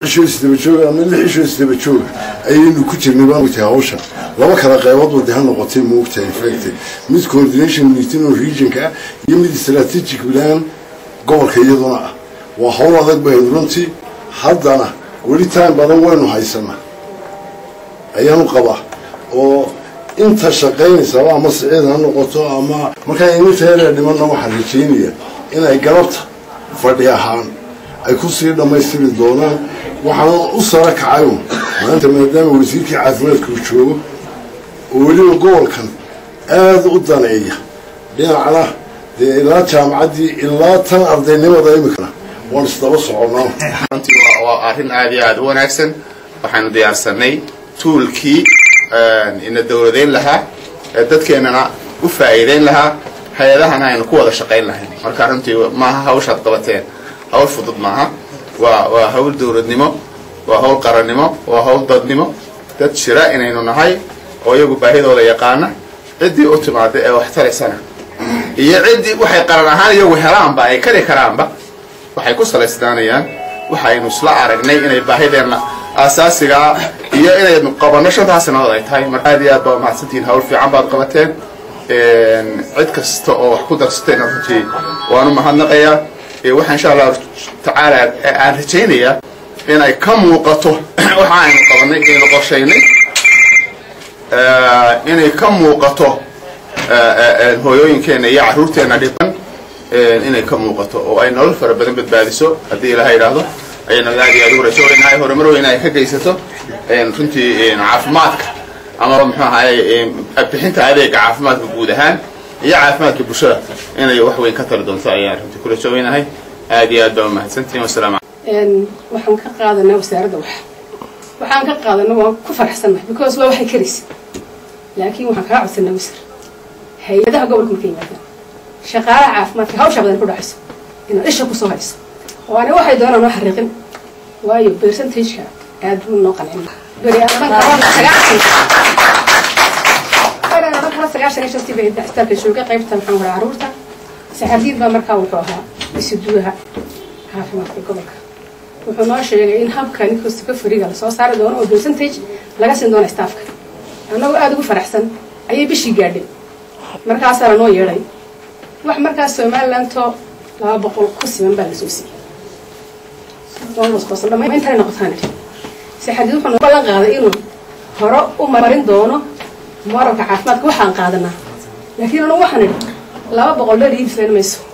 isho isdaba jooga ama lix isho isdaba jooga ayaynu ku jirnay baan ogtahay hawshan laba kala qaybood wadi ha noqotay ma ogtahay infacti mid coordination meeting oo regionka ah iyo mid strategic plan gobolka iyaduna ah waa hawl adag bahayd runtii haddana weli time badan waynu haysanaa ayaanu qabaa oo inta shaqaynaysaba ama siciid ha noqoto ama markaa initeera dhimanna waxaan rajaynaya inay galabta fadhi ahaan ay kusii dhammaystiri doonaan waxaana u sara kacayo maanta maadaama wasiirkii caafimaadka uu joogo oo weliba gobolkan aada u daneeya dhinacna dee ilaa jaamacaddii ilaa tan ardaynimada imikana waan isdaba soconaa runtii waa arrin aad iyo aada u wanaagsan waxaanu diyaarsanay tuulkii ina dowladeyn lahaa ee dadkeenana u faa'iideyn lahaa hay-adahana aynu ku wada shaqayn lahayn marka runtii maaha hawshaad qabateen hawl fudud maaha waa waa hawl dowladnimo waa hawl qarannimo waa hawl dadnimo dad jira inaynu nahay oo iyagu baahidooda yaqaana ciddii u timaada ee wax taraysana iyo ciddii waxay qaran ahaan iyagu helaanba ay kari karaanba waxay ku salaysnaanayaan waxaynu isla aragnay inay baahideenna aasaasigaa iyo inaynu qabanno shantaa sanadood ay tahay marka aad iyo aad baa mahadsantihiin hawl fiican baad qabateen cid kasta oo wax ku darsateen runtii waanu mahadnaqayaa waxaa insha allahu tacaala aan rajaynayaa inay ka muuqato waxa aynu qabanay aynu qorshaynay inay ka muuqato hooyooyinkeenna iyo carruurteenna dhiban inay ka muuqato oo ay nolol fara badan badbaadiso haddii ilaha yidhaahdo ayaynu aad iyo aad ugu rajoonaynaa horumar weyn ay ka geysato runtii caafimaadka ama muxuu ahaye bixinta adeega caafimaadka guud ahaan iyo caafimaadka bulshada inay wax weyn ka tali doonto ayaan runtii ku rajoonahay aad iyo aad baa mahadsantihin wasalaamu waxaan ka qaadanaa wasaaradda wax waxaan ka qaadana waan ku faraxsannahay because waa waxay karaysa laakiin waxaan kaa codsanaa wasar hay-adaha gobolka marka yimaadaan shaqaalaha caafimaadka hawsha badan ku dhacayso inaad isha kusoo hayso oo ani waxay doonaan noo xariiqin waayo percentageka aad buu noo qancin beri kala sagaashan iyo shantii bay isbitaalka jooga qaybta maxaan kuraa carruurta saxardiid baa markaa wuxuu ahaa isuduwaha caafimaadka gobolka wuxuu noo sheegay in habka ninkastuka fariga lasoo saari doono oo percentage laga siin doono staafka annagoo aada ugu faraxsan ayay bishii gaadhay markaasaa lanoo yeedhay wax markaas somalilandoo laba boqol ku siman baa lasoo siiyey intay noqotaan saxardiid wuxuu noo ballan qaaday inuu hore u marin doono moralka caafimaadka waxaan qaadanaa laakiin anu waxaan idhi laba boqol dheer iibislan mayso